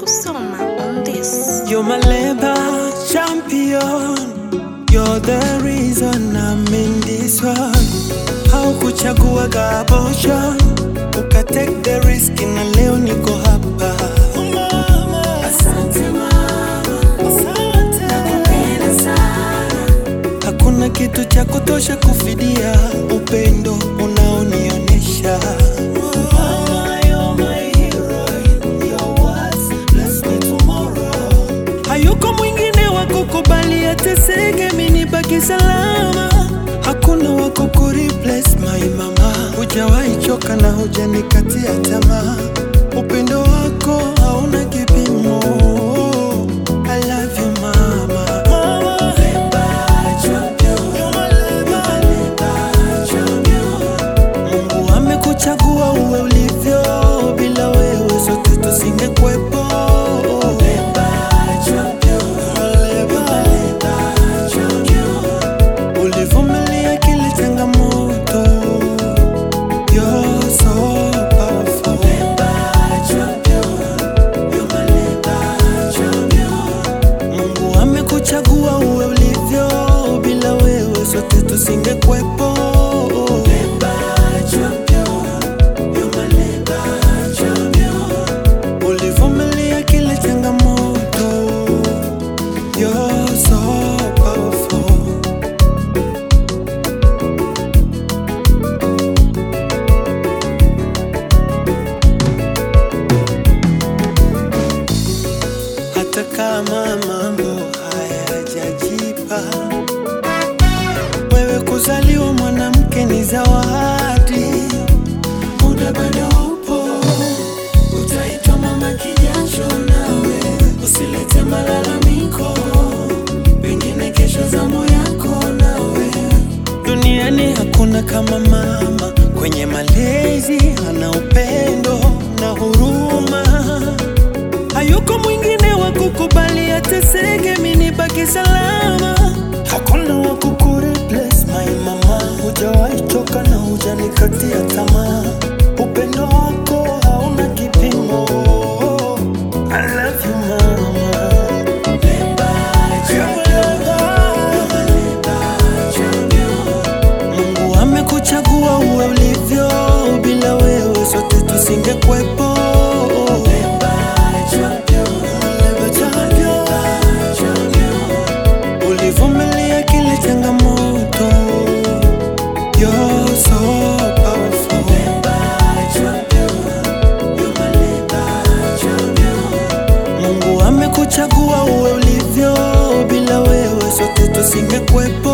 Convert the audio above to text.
Musoma on this. You're my labor champion. You're the reason I'm in this one. Haukuchagua abortion, uka take the risk na leo niko hapa. Asante mama, asante. Nakupenda sana. Hakuna kitu cha kutosha kufidia upendo unaonionyesha. Mama, you're my hero. Your words bless me tomorrow. Hayuko mwingine wa kukubali ateseke, mimi baki salama. Hakuna wa kukureplace my mama. Hujawahi choka na hujanikatia tamaa. Upendo wako hauna kipimo. I love you mama. Mama. Mungu amekuchagua uwe ulivyo, bila wewe sote tusingekuwepo. Ulivumilia kila changamoto. You're so powerful. Mungu amekuchagua uwe ulivyo, bila wewe sote tusingekuwepo. Ulivumilia kila changamoto. You're so powerful. hata kama mambo hayajajipa. Wewe kuzaliwa mwanamke ni zawadi, muda bado upo, utaitwa mama kijasho, nawe usilete malalamiko, pengine kesho zamu yako nawe. Duniani hakuna kama mama, kwenye malezi ana upendo na huruma hayuko mwingine wa kukubali ateseke, mimi baki salama. Hakuna wa kukureplace my mama, hujawahi choka na hujanikatia tamaa. Upendo wako hauna kipimo. I love you mama. Mungu amekuchagua uwe ulivyo, bila wewe sote tusingekuwepo. Ulivumilia kila changamoto. You're so powerful. Mungu amekuchagua uwe ulivyo, bila wewe sote tusingekuwepo.